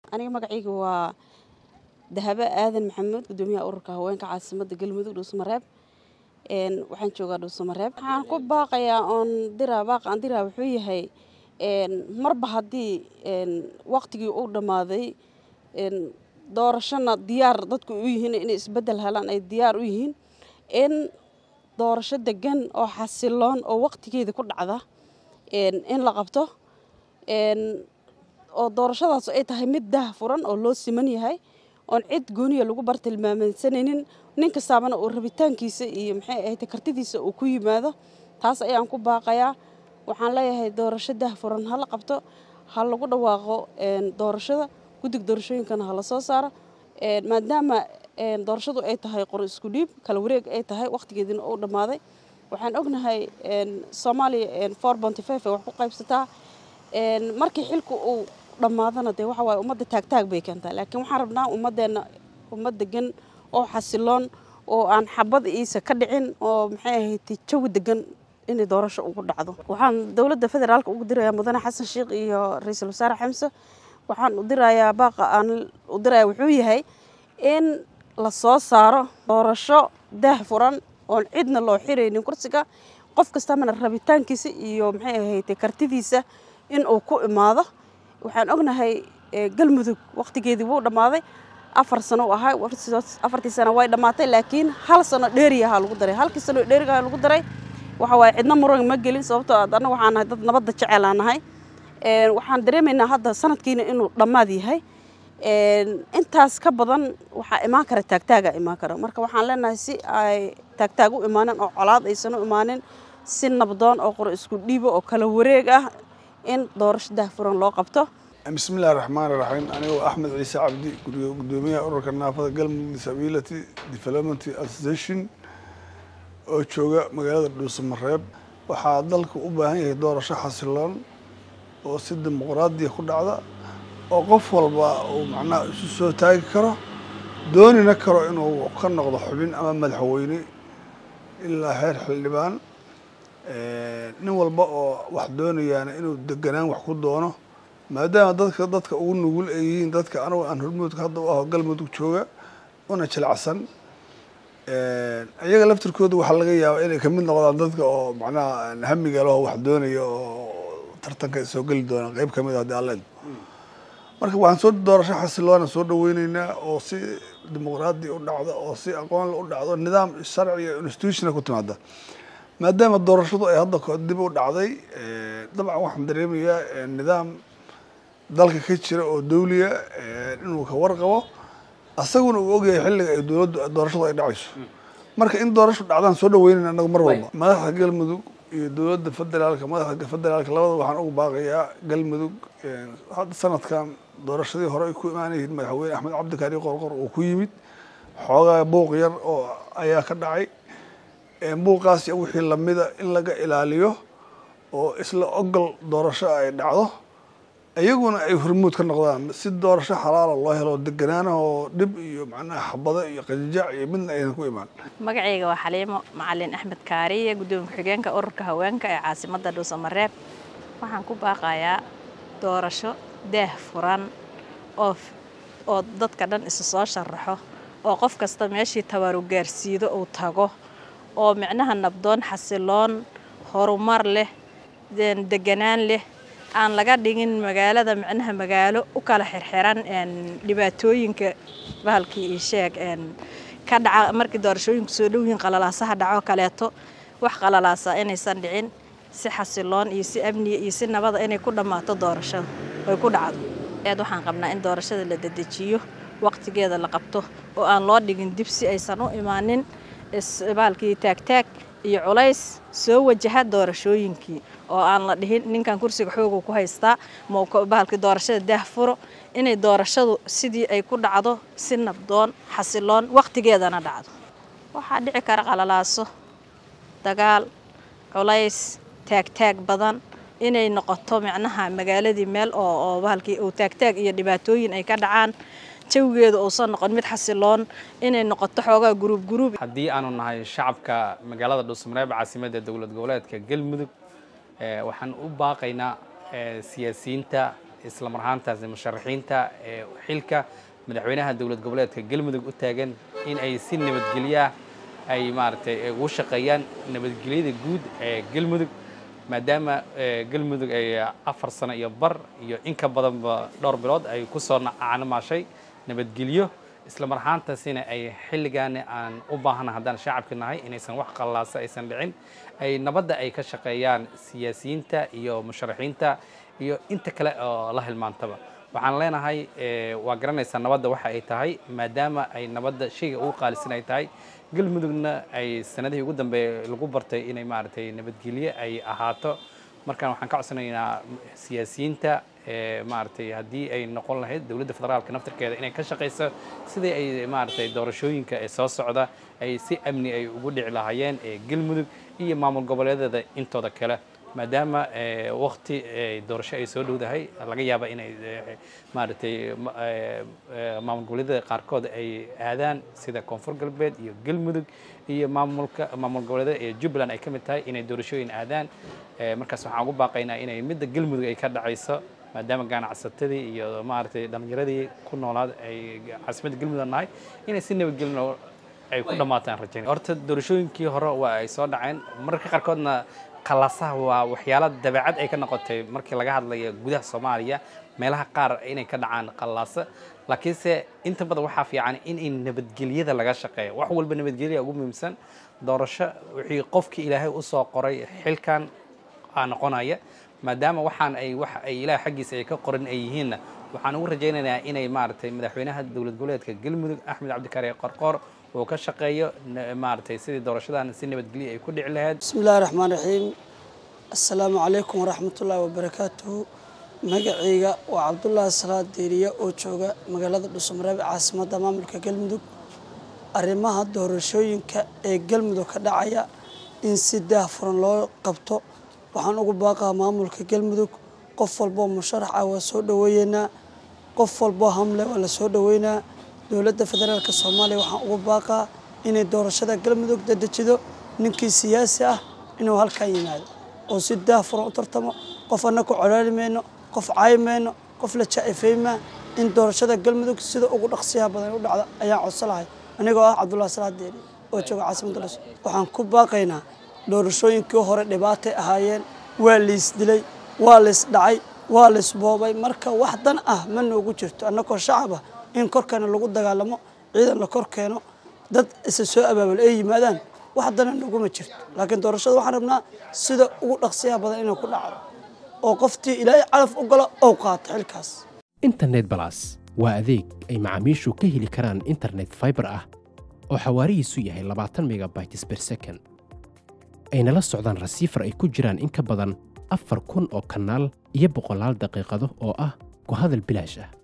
aniga magacayga waa dahabe aadan maxamuud gudoomiyaha ururka haweenka caasimada galmudug dhuusamareeb waxaan joogaa dhuusamareeb waxaan ku baaqayaa oon diraa baaq aan diraa wuxuu yahay marba haddii waqtigii uu dhammaaday doorashona diyaar dadku u yihiin inay isbedel helaan ay diyaar u yihiin in doorasho degan oo xasiloon oo waqtigeeda ku dhacda in la qabto oo doorashadaas ay tahay mid dah furan oo loo siman yahay oon cid gooniya lagu bartilmaameedsanaynin nin kastaabana uu rabitaankiisa iyo maxay ahayd kartidiisa uu ku yimaado taas ayaan ku baaqayaa waxaan leeyahay doorasho dah furan ha la qabto ha lagu dhawaaqo doorashada guddig doorashooyinkana ha la soo saaro maadaama doorashadu ay tahay qor isku dhiib kala wareeg ay tahay waqtigeediina uu dhammaaday waxaan ognahay soomaaliya four bonty five ay wax ku qaybsataa markii xilku uu dhammaadana dee waxa waaye ummadda taagtaag bay keentaa laakiin waxaan rabnaa ummaddeena ummad degan oo xasiloon oo aan xabad iisa ka dhicin oo maxay ahayd jawi degan inay doorasho ugu dhacdo waxaan dowladda federaalka ugu dirayaa mudane xasan sheikh iyo ra-iisul wasaare xamse waxaan u dirayaa baaqa aan u diraya wuxuu yahay in la soo saaro doorasho daah furan oon cidna loo xiraynin kursiga qof kastamana rabitaankiisa iyo maxay ahayd kartidiisa in uu ku imaado waxaan ognahay galmudug waqtigeedii wuu dhammaaday afar sano u ahaa afartii sano way dhammaatay laakiin hal sano dheeriyaha lagu daray halkii sano dheerigaha lagu daray waxa waaye cidna muran ma gelin sababtoo annaga waxaan nahay dad nabadda jecel aan nahay waxaan dareemaynaa hadda sanadkiina inuu dhammaad yahay intaas ka badan waxaa imaan kara taagtaaga imaan kara marka waxaan leenahay si ay taagtaag u imaanin oo colaad aysan u imaanin si nabdoon oo qor isku dhiibo oo kala wareeg ah in doorasho dahfuran loo qabto bismillahi raxmaan iraxiim anigoo axmed ciise cabdi gudoomiyaha ururka naafada galmudug disability development association oo jooga magaalada dhuusamareeb waxaa dalku u baahan yahay doorasho xasiloon oo si dimuqraadiya ku dhacda oo qof walba uu macnaha isu soo taagi karo doonina karo inuu ka noqdo xubin ama madaxweyne ilaa heer xildhibaan nin walba oo wax doonayaana inuu deganaan wax ku doono maadaama dadka dadka ugu nugul ay yihiin dadka anigu aan hormuudka hadda u aho galmudug jooga una jilacsan iyaga laftirkooda waxaa laga yaabaa inay kamid noqdaan dadka oo macnaha hamiga leho wax doonaya oo tartanka soo geli doonaan qeyb kamid a haddii allen marka waxaan soo doorasho xasiloona soo dhaweyneynaa oo si dimuqraadi u dhacda oo si aqoonle u dhacdo nidaam sharci iyo institutiona ku timaada maadaama doorashadu ay hadda dib u dhacday dabcan waxaan dareemayaa nidaam dalka ka jira oo dawliya inuu ka warqabo asaguna uu ogyahay xilliga ay dowladdu doorashadu ay dhacayso marka in doorasho dhacdaan soo dhaweynayna anagu mar walba madaxda galmudug iyo dowladda federaalka madaxda federaalka labada waxaan ugu baaqayaa galmudug hadda sanadkan doorashadii hore ay ku imaanayihiin madaxweyne axmed cabdikaari qorqor uu ku yimid xoogaa buuq yar oo ayaa ka dhacay buuqaas iyo wixii lamida in laga ilaaliyo oo isla ogol doorasho ay dhacdo iyaguna ay hormuud ka noqdaan si doorasho xalaala loo helo deganaana oo dhib iyo macnaha xabado iyo qajajac iyo midna aynan ku imaan magacayga waa xaliimo macalin axmed kaariye gudoomiye ku-xigeenka ururka haweenka ee caasimada dhuusamareeb waxaan ku baaqayaa doorasho daah furan oo oo dadka dhan isu soo sharaxo oo qof kasta meeshii tabaru gaarsiido uu tago oo micnaha nabdoon xasiloon horumar leh deganaan leh aan laga dhigin magaalada micnaha magaalo u kala xirxiran dhibaatooyinka bahalkii io sheeg ka dhaca markii doorashooyinku soo dhowyihiin qalalaasaha dhaco kaleeto wax qalalaasa inaysan dhicin si xasiloon iyo si amniya iyo si nabada inay ku dhammaato doorashada oy ku dhacdo aad waxaan qabnaa in doorashada la dedejiyo waqtigeeda la qabto oo aan loo dhigin dib si aysan u imaanin bahalkii taagtaag iyo culays soo wajaha doorashooyinkii oo aan la dhihin ninkan kursiga xooga ku haystaa bahalkii doorashada daah furo inay doorashadu sidii ay ku dhacdo si nabdoon xasiloon waqtigeedana dhacdo waxaa dhici kara qalalaaso dagaal culays taagtaag badan inay noqoto micnaha magaaladii meel oo oo bahalkii uu taagtaag iyo dhibaatooyin ay ka dhacaan jawigeedu uusan noqon mid xasiloon inay noqoto xoogaa guruub guruub haddii aanu nahay shacabka magaalada dhuusamareeb caasimadda dowlad goboleedka galmudug waxaan u baaqaynaa siyaasiyiinta isla mar ahaantaasi musharaxiinta ee xilka madaxweynaha dowlad goboleedka galmudug u taagan in ay si nabadgelya ay maaragtay ugu shaqeeyaan nabadgelyada guud ee galmudug maadaama galmudug ay afar sano iyo bar iyo in ka badanba dhowr bilood ay ku soo caanamaashay nabadgelyo isla mar ahaantaasina ay xilligaani aan u baahana haddaan shacabka nahay inaysan wax qallaasa aysan dhicin ay nabadda ay ka shaqeeyaan siyaasiyiinta iyo musharaxiinta iyo inta kale oo la hilmaantaba waxaan leenahay waa garanaysaa nabadda waxa ay tahay maadaama ay nabadda shayga ugu qaalisan ay tahay galmudugna ay sanadihii ugu dambeeyay lagu bartay inay maaragtay nabadgelyo ay ahaato markaan waxaan ka codsanaynaa siyaasiyiinta maaragtay haddii ay noqon lahayd dowladda federaalka naftarkeeda inay ka shaqayso sidii ay maaragtay doorashooyinka ee soo socda ay si amni ay ugu dhici lahaayeen ee galmudug iyo maamul goboleedyada intooda kale maadaama wakti doorasho ay soo dhowdahay laga yaaba inay maaragtay maamul goboleedyada qaarkood ay aadaan sida koonfur galbeed iyo galmudug iyo maamulka maamul goboleedyada ee jubbaland ay ka mid tahay inay doorashooyin aadaan markaas waxaan ugu baaqaynaa inay midda galmudug ay ka dhacayso maadaama ganacsatadii iyo maaragtay dhallinyaradii ku noolaad ay caasimadda galmudug nahay inay si nabadgelin ay ku dhammaataan rajayn horta doorashooyinkii hore waa ay soo dhaceen mararka qaarkoodna qalaasaha waa waxyaalo dabeecad ay ka noqotay markii laga hadlayo gudaha soomaaliya meelaha qaar inay ka dhacaan qallaasa laakiinse inta badan waxaa fiican in nabadgelyada laga shaqeeyo wax walba nabadgelya ugu muhiimsan doorasho wixii qofkii ilaahay u soo qoray xilkan aa noqonaya maadaama waxaan ay wax ay ilaah xaggiisa ay ka qoran ay yihiinna waxaan ugu rajaynaynaa inay maaragtay madaxweynaha dowlad goboleedka galmudug axmed cabdikariye qorqoor uu ka shaqeeyo maaragtay sidii doorashadan si nabadgelyo ay ku dhici lahayd bismi illahi raxmaan raxiim assalaamu calaykum waraxmatullaahi wabarakaatuhu magacayga waa cabdullaahi salaad deeriye oo jooga magaalada dhuusamareeb caasimadda maamulka galmudug arrimaha doorashooyinka ee galmudug ka dhacaya in si daahfuran loo qabto waxaan ugu baaqaa maamulka galmudug qof walboo musharax ah waa soo dhoweeyeynaa qof walboo hamle waa la soo dhoweynaa dowladda federaalk soomaaliya waxaan ugu baaqaa inay doorashada galmudug dadejido ninkii siyaasi ah inuu halkan yimaado oo si daahfuran u tartamo qof anna ku colaali mayno qof caayi mayno qof la jaa-ifeymaa in doorashada galmudug sida ugu dhaqsiyaha badan u dhacda ayaan codso lahay anigoo ah cabdullahi salaad deeri oo jooga caasimadda dhus waxaan ku baaqaynaa doorashooyinkii hore dhibaatay ahaayeen waa liis dilay waa liis dhacay waa liis boobay marka wax dan ah ma noogu jirto annagoo shacab ah in korkana lagu dagaalamo ciidan la kor keeno dad isa soo abaabul ay yimaadaan wax dana naguma jirto laakiin doorashada waxaan rabnaa sida ugu dhaqsiyaha badan inay ku dhacdo oo qoftii ilaahay calaf u galo ou qaato xilkaas internet balas waa adeeg ay macaamiishu ka heli karaan internet faibar ah oo xawaarihiisu yahay labaatan megabytes ber second ayna la socdaan rasiifar ay ku jiraan in ka badan afar kun oo kanaal iyo boqolaal daqiiqado oo ah ku hadal bilaash ah